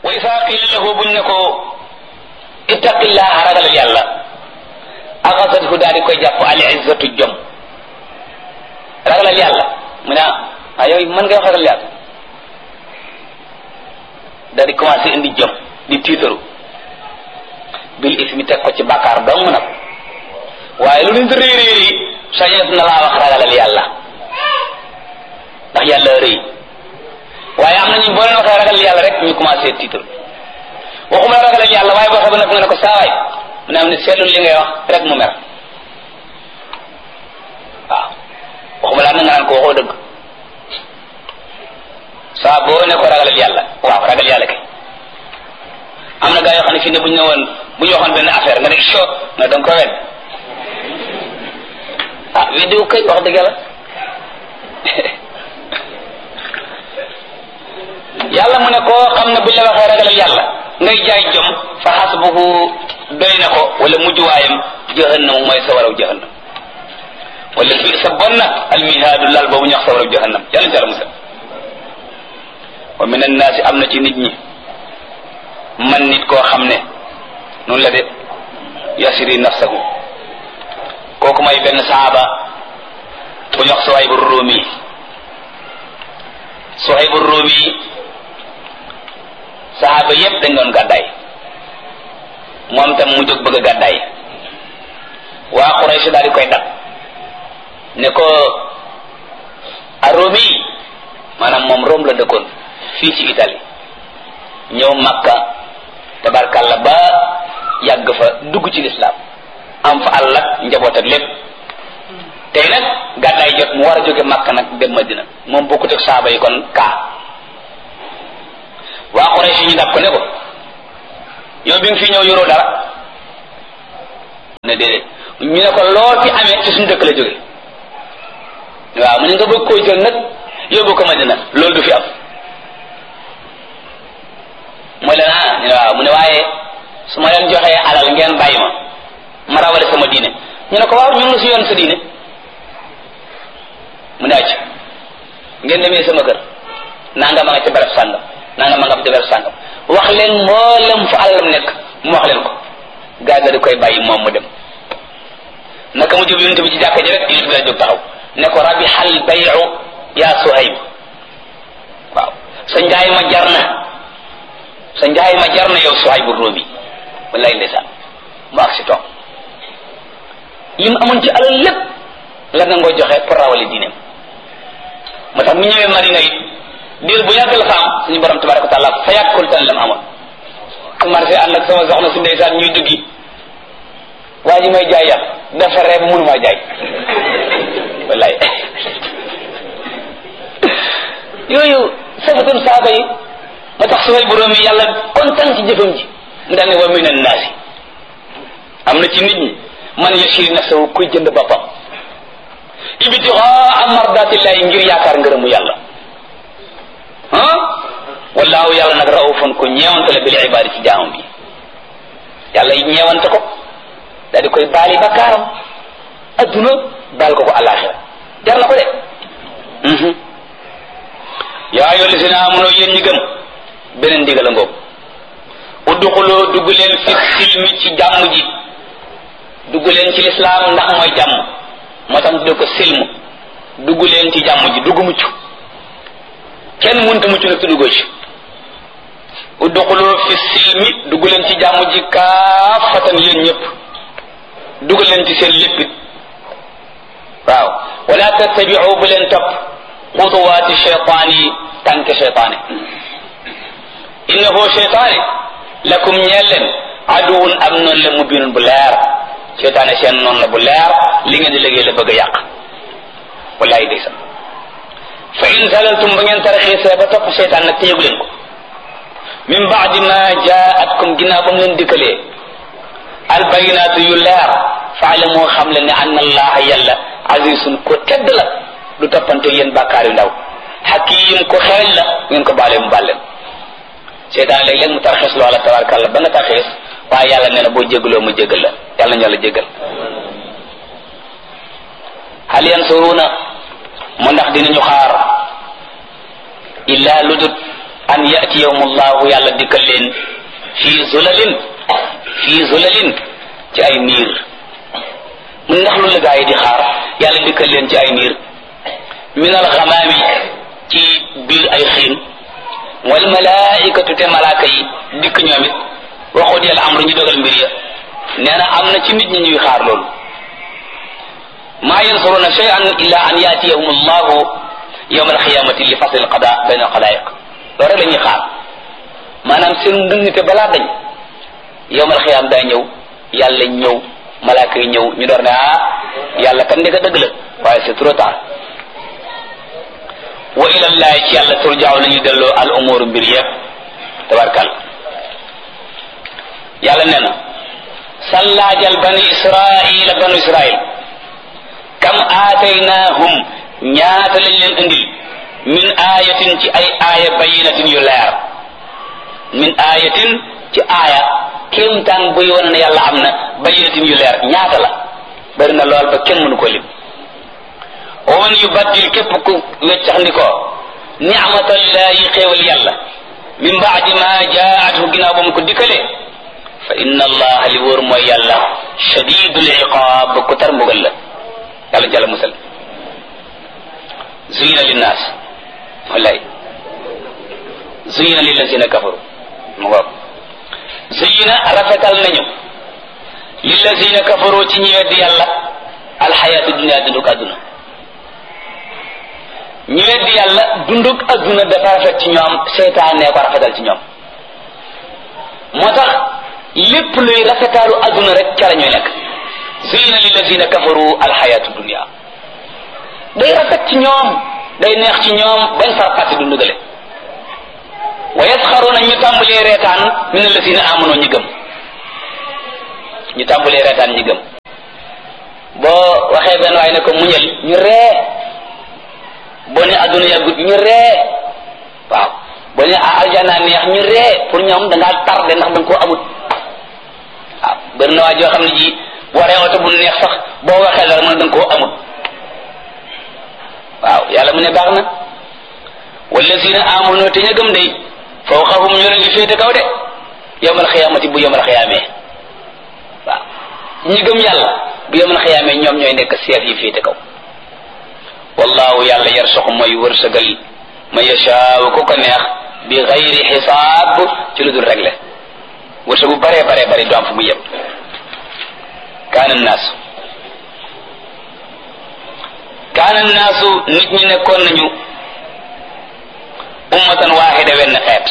wa isa qila lahu buñ ne ko ittaqillaha ragalal yàlla axasathu daal di koy jàpp al izzatu jom ragalal yàlla mu ne ah yow mën ngay wax ragal yàlla daal di commencé indi jom di tiitaru bil ismi teg ko ci bàkkaar dong nag waaye lu nit rëy rëy yi sañeet na laa wax ragalal yàlla ndax yàlla rëy waaye am na ñu boo leen waxee ragal yàlla rek ñu commencé tiitaru waxuma la ragalal yàlla waaye boo xam nag nga ne ko saawaay mu ne am ne seetlu li ngay wax rek mu mer waaw waxuma laa na nga naan ko waxoo dëgg saa boo ne ko ragalal yàlla waaw ragal yàlla kay am na gaa yoo xam ne fii ne bu ñu ne woon bu ñu waxoon benn affaire nga ne soo nga danga ko wedd ah weddiwu kay wax dëgg yàlla yàlla mu ne koo xam ne bu ñu la waxee ragalal yàlla ngay jaay jom fa xasbuhu doy na ko wala mujjuwaayam jahannam mooy sa waraw jahannam wala bi sa bon na almihaadu lal boobu ñu wax sa waraw jahannam yàlla ci yàlla musal wa min annaasi am na ci nit ñi man nit koo xam ne noonu la de yasiri nafsahu kooku may benn saaba bu ñu wax Suhaybu Rumi Suhaybu Rumi saaba yépp dañ doon gàddaay moom tam mu jóg bëgg a gàddaay waa Quraysh daal di koy dab ne ko a Rumi maanaam moom Rome la dëkkoon fii ci Italie ñëw Makka tabarkalla ba yàgg fa dugg ci lislaam am fa àll ak njaboot ak lépp tey nag gàddaay jot mu war a jóge Makka nag dem Madina moom bokkut ak saaba yi kon kaa waa Quraysh ñu dab ko ne ko yow bi nga fi ñëw yoroo dara ne déedéet ñu ne ko loo fi amee ci suñu dëkk la jóge waaw mu ne nga bëgg koo jël nag yóbbu ko Madina loolu du fi am mooy leen ah ñu ne waaw mu ne waaye su ma leen joxee alal ngeen bàyyi ma ma rawale sama diine ñu ne ko waaw ñu ngi la si yoon sa diine mu ne acc ngeen demee sama kër nanga ma nga ci barab sàngam nanga ma nga ci barab sàngam wax leen mboolem fu alalam nekk mu wax leen ko gaa ga di koy bàyyi moom mu dem naka mu jub yonent bi ci jàkka ji rek yonent bi la jóg taxaw ne ko rabi xal bayu yaa Suhayb waaw sa njaay ma jar na sa njaay ma jar na yow Suhaybu Rumi wallaay ndeysaan mu ak si toog li mu amoon ci alal lépp la nga ngoo joxe pour rawale diineem moo tax mu ñëwee Madina it diir bu yàgg la fa am suñu borom tabaraka wa taala fayaat ko tan la mu amoon marché ànd ak sama soxna si ndeysaan ñuy duggi waa ji may jaay yàpp dafa reeb mënu maa jaay wallaay yooyu safatun saaba yi moo tax su way borom yi yàlla kontaan ci jëfam ji mu daal ne wa min annaasi am na ci nit ñi man yashiri nafsahu kuy jënd boppam ibtigaa mardatillahi ngir yaakaar ngërëmu yàlla ah wallaahu yàlla nag raufun ku ñeewante la bil ibaadi ci jaamam bi yàlla ñeewante ko daal di koy baali bakkaaram adduna baal ko ko alaxira jar na ko de yaa ayyuha llazina amanu yéen ñi gëm beneen ndigal a ngoog udduxuloo dugg leen fi silmi ci jàmm ji dugg leen ci lislaam ndax mooy jàmm moo tax tudde ko silmu dugg leen ci jàmm ji dugg mucc kenn mënta mucc nag te duggoo ci udduxuloo fi silmi dugg leen ci jàmm ji kaafatan yéen ñëpp dugg leen ci seen léppit waaw wala tattabiu bu leen topp xutuwaati cheytaan yi tànke cheytaane innahu cheytaane lakum ñeel leen aduwun am noonu la mubinun bu leer cheytaane seen noonu la bu leer li ngeen di liggéey la bëgg a yàq wallahi day sa fa in zalaltum ba ngeen taraxiisee ba topp cheytaan nag téyegu leen ko min baadi ma jaatkum ginnaaw ba mu leen dikkalee albayinaatu yu leer faalamoo xam leen ne anna allaha yàlla azizun ko tedd la du toppante yéen bàkkaar yu ndaw hakim ko xereñ la ngeen ko baale mu bàlleen seetaan léeg-léeg mu tarxiis loola tabarakàllah ba nga tarxiis waaye yàlla nee na boo jégaloo mu jégal la yàlla ñu yàlla jégal hal yansuruna mu ndax dinañu xaar illa lu dut an yatiyahum allahu yàlla dikkal leen fii zulalin fii zulalin ci ay niir mu ndax lu la gaa yi di xaar yàlla dikkal leen ci ay niir min alxamaami ci biir ay xiin wal malaikatu te malaaka yi dikk ñoom it waxut yàlla amru ñu dogal mbir ya nee na am na ci nit ñi ñuy xaar loolu maa yansuruna shay'an illa an yatiyahum allahu yawma alqiyamati li fasl alqada bayna alqalaiq loolu rek la ñuy xaar maanaam seen ndëngte balaa dañ yawma alqiyam daa ñëw yàlla ñëw malaaka yi ñëw ñu door ne ah yàlla kan ndeka dëgg la waaye c'est trop tard wa ilallahi ci yàlla turjaaw la ñu delloo al umuru mbir yëpp tabarkal yàlla nee na sallaajal bani israila banu israil kam aataynahum ñaata lañ leen indil min ayatin ci ay aaya bayinatin yu leer min ayatin ci aaya kéemtaan buy wane ne yàlla am na bayinatin yu leer ñaata la bari na lool ba kenn mënu ko lim wa man yubaddil képp ku weccax ndi ko ni'matallahi xéewal yàlla min baadi ma jaathu ginnaaw ba mu ko dikkalee fa inna allaha li wóor mooy yàlla shadidul iqaab ku tar mbugal la yàlla jàlla musal zuyina linnaas wallaay zuyina lillazina kafaru mu ngoog zuyina rafetal nañu lillazina kafaru ci ñi weddi yàlla alxayaatu dunia dunduk àdduna ñi weddi yàlla dunduk àdduna dafa rafet ci ñoom seytaane ko rafetal ci ñoom moo tax lépp luy rafetaalu àdduna rek ca la ñuy nekk zuyina lillazina kafaru alxayaatu dunia day rafet ci ñoom day neex ci ñoom bañ far fàtte dundu gale wa yasxaruna ñu tàmbalee reetaan min allazina amanu ñi gëm ñu tàmbalee reetaan ñi gëm boo waxee benn waay ne ko muñal ñu ree boo ne adduna yàggut ñu ree waaw boo ne aljana neex ñu ree pour ñoom da ngaa tardé ndax da nga koo amut waaw bëri na waa joo xam ne ji boo waree oto bu neex sax boo waxee dara mën da nga koo amut waaw yàlla mu ne baax na wallazina amanu te ña gëm day fawqahum ñu leen di féete kaw de yawmal xiyaamati bu yawmal xiyaamee waaw ñi gëm yàlla bu yawmal xiyaamee ñoom ñooy nekk seef yi féete kaw wallahu yàlla yarsuqu mooy wërsëgal ma yashaaw ku ko neex bi xayri xisaab ci lu dul réglé wërsëgu bare bare bare du am fu mu yem kaana naasu kaana naasu nit ñi nekkoon nañu ummatan waaxida wenn xeet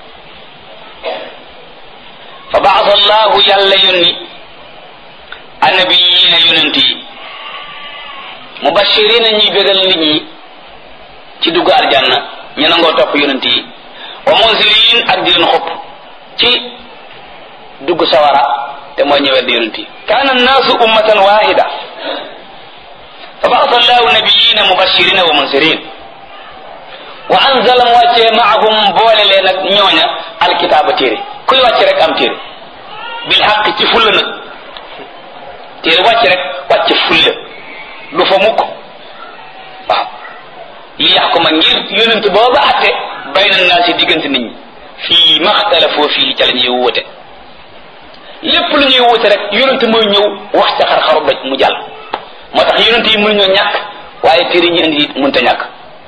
fa baasa allahu yàlla yónni annabiyiina yonent yi mubashirina ñuy bégal nit ñi ci dugg aljanna ñu nangoo topp yonent yi wa munzirin ak di leen xupp ci dugg sawara te mooy ñëwee di yonent yi kaana annaasu ummatan waaxida fa baasa allahu nabiyina mubashirina wa munzirin wa anzala mu wàccee maahum boole leen ak ñooña alkitaaba téere kuy wàcce rek am téere bil xaq ci fulla nag téere wàcce rek wàcce fulla du fa mukk waaw li yaxkuma ngir yonent booba atte bayna naa si diggante nit ñi fii maxtalafoo fii ca la ñuy wóote lépp lu ñuy wóote rek yonent mooy ñëw wax ca xar-xaru doj mu jàll moo tax yonent yi mënuñoo ñàkk waaye téere ñi indi it mënta ñàkk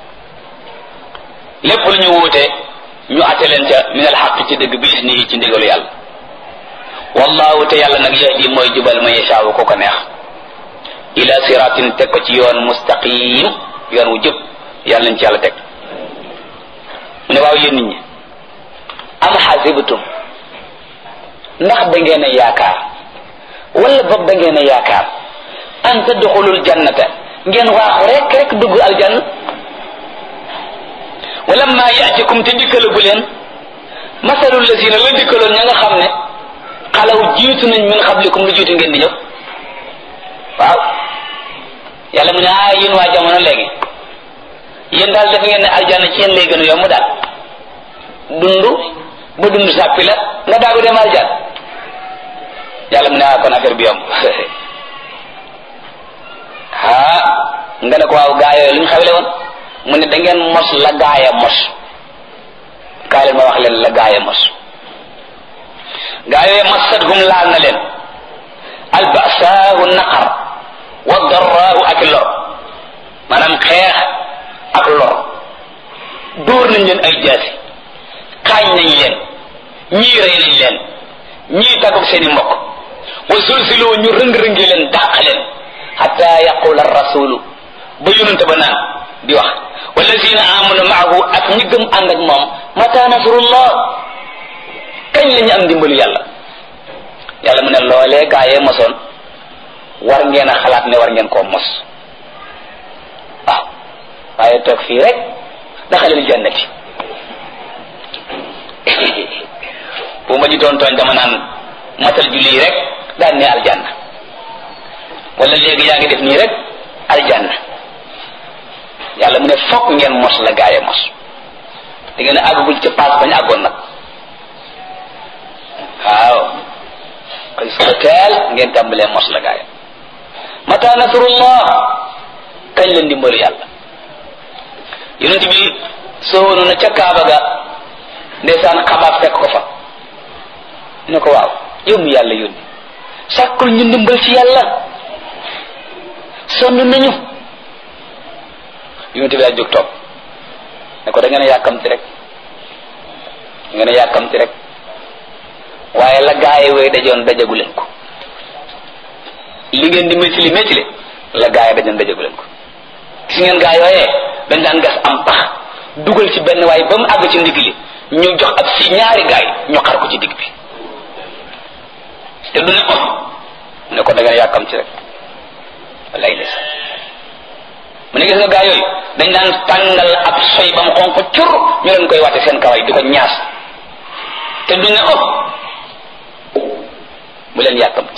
lépp lu ñu wuute ñu atte leen ca min al xaq ci dëgg bi isnihi ci ndigalu yàlla wallahu te yàlla nag yahdi mooy jubal ma yashaawu ko ko neex ila siratin teg ko ci yoon mustaqim yoon wu jub yàlla nañ ci yàlla teg mu ne waaw yéen nit ñi am xasibtum ndax da ngeen a yaakaar wala boog da ngeen a yaakaar an tadxulul jannata ngeen waaxu rek rek dugg aljanna wala ma yaatikum te dikkalagu leen masalul lazina la dikkaloon ña nga xam ne xalaw jiitu nañ min xablikum lu jiitu ngeen di ñëw waaw yàlla mu ne ah yéen waa jamono léegi yéen daal def ngeen ne aljanna ci yéen lay gën a yomb daal dund ba dund sàppi la nga daagu dem aljan yàlla mu ne ah kon affaire bi yomb ah nga ne ko waaw gaa yooyu lu ñu xawle woon mu ne da ngeen mos la gaaya mos kaay mbugal la gaaya mos gaa yooyu massathum laal na leen albasaahu naqar wa darraahu ak lor maanaam xeex ak lor dóor nañ leen ay jaasi xaañ nañ leen ñii rey nañ leen ñii tàggoog seeni mbokk wa zulziloo ñu rëng-rëngi leen dàq leen xata yaqula rasulu ba yonente ba naan di wax wallazina amanu maahu ak ñi gëm ànd ak moom mata nasrullah kañ la ñu am ndimbalu yàlla yàlla mu ne loolee gaayee mosoon war ngeen a xalaat ne war ngeen koo mos waaw waaye toog fii rek daxalil jannati bu ma ñu doon tooñ dama naan matal julli rek daan ne aljanna wala léegi yaa ngi def nii rek aljanna yàlla mu ne fokk ngeen mos la gaay a mos da ngeen a àggagul ca paas bañ àggoon nag waaw koy suba teel ngeen tàmbalee mos la gaay mata nasrullah kañ la ndimbalu yàlla yonent bi soowoonu na ca kaaba ga ndeysaan xabaar fekk ko fa ne ko waaw yow mi yàlla yónni sàkkul ñu ndimbal ci yàlla sonn nañu yonent bi daal jóg toog ne ko da ngeen a yàkkamti rek da ngeen a yàkkamti rek waaye la gaay way dajoon dajagu leen ko li ngeen di métti li métti le la gaay dajoon dajagu leen ko gis ngeen gaay yooyee dañ daan gas am pax dugal ci benn waaye ba mu àgg ci ndigg li ñu jox ab si ñaari gaay ñu xar ko ci digg bi te du ne oh ne ko da ngeen yàkkam ci rek wallaay des mu ne gis nga gaay yooyu dañ daan tàngal ab soy ba mu xonq cur ñu leen koy wàtte seen kaway di ko ñaas te du ne oh bu leen yàkkamti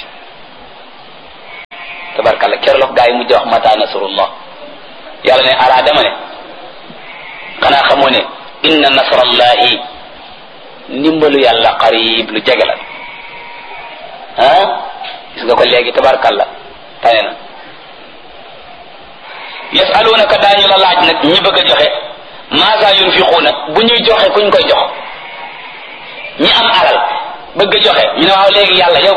tabarkalla keroog gaa yi mujj wax mata nasrullah yàlla ne alaa dama ne xanaa xamoo ne inna nasrallahi ndimbalu yàlla qarib lu jege la ah gis nga ko léegi tabarkalla tane na yasalunaka daañu la laaj nag ñi bëgg a joxe maasa yunfiquuna bu ñuy joxe kuñ koy jox ñi am alal bëgg a joxe ñu ne waaw léegi yàlla yow